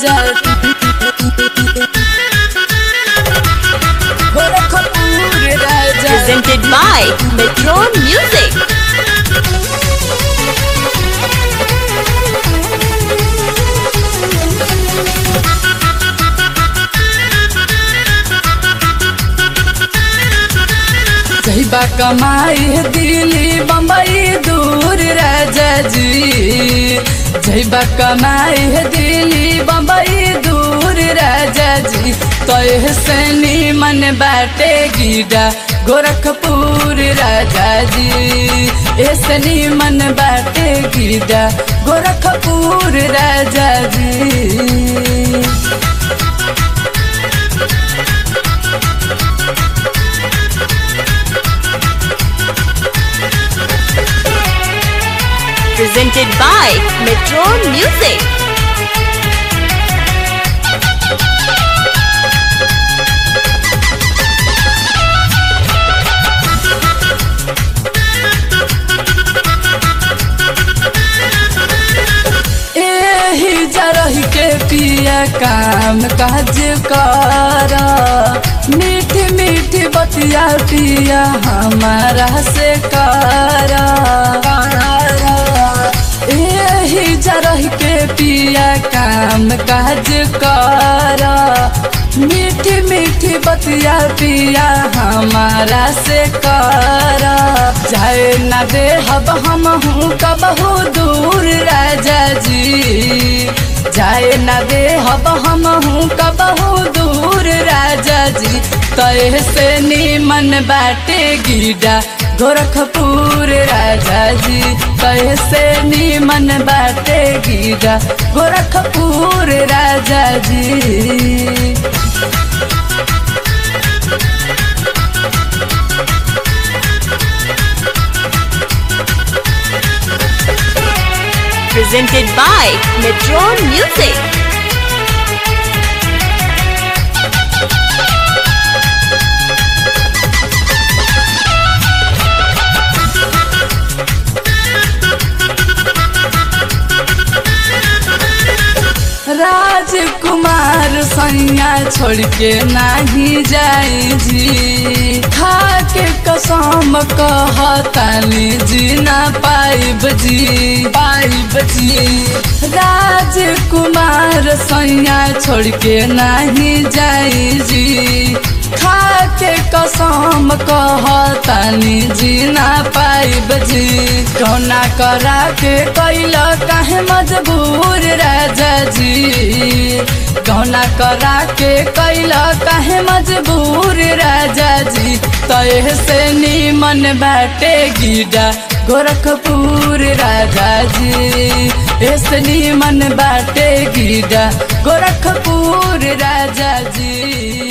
Raja Gorakhpur Raja Presented by Metron Music. जहिबा कमाई है दिल्ली बम्बई दूर राजा जी जहिबा कमाई है दिल्ली बम्बई दूर राजा जी तो से मन बाटे गिरा गोरखपुर राजा जी ऐसे मन बाटे गिरा गोरखपुर राजा जी Presented by Metron Music. एही जरही के पिया काम काज कर मीठी मीठी बतिया पिया हमारा से कर एही जरही के पिया काम काज कर मीठी मीठी बतिया पिया हमारा से कर जाए न दे हब हम हूँ कबहू दूर राजा जी जाए न दे हब हम हूँ कबहू दूर राजा जी तय से नीमन बाटे गिरा गोरखपुर राजा जी तय से नीमन बाटे गिरा गोरखपुर राजा जी Presented by Metron Music. राजकुमार सैया छोड़ के नाही जाई जी खा के कसम कहतानी जी ना पाइब जी पाइब जी राजकुमार सैया छोड़ के नाही जाई जी खा के कसम कहतानी जी ना पाइब जी कौना करा के कैल काहे मजबूर राजा जी कौना करा के कैल काहे मजबूर राजा जी तय से नीमन बाटे गिरा गोरखपुर राजा जी ऐसे नीमन बाटे गिरा गोरखपुर राजा जी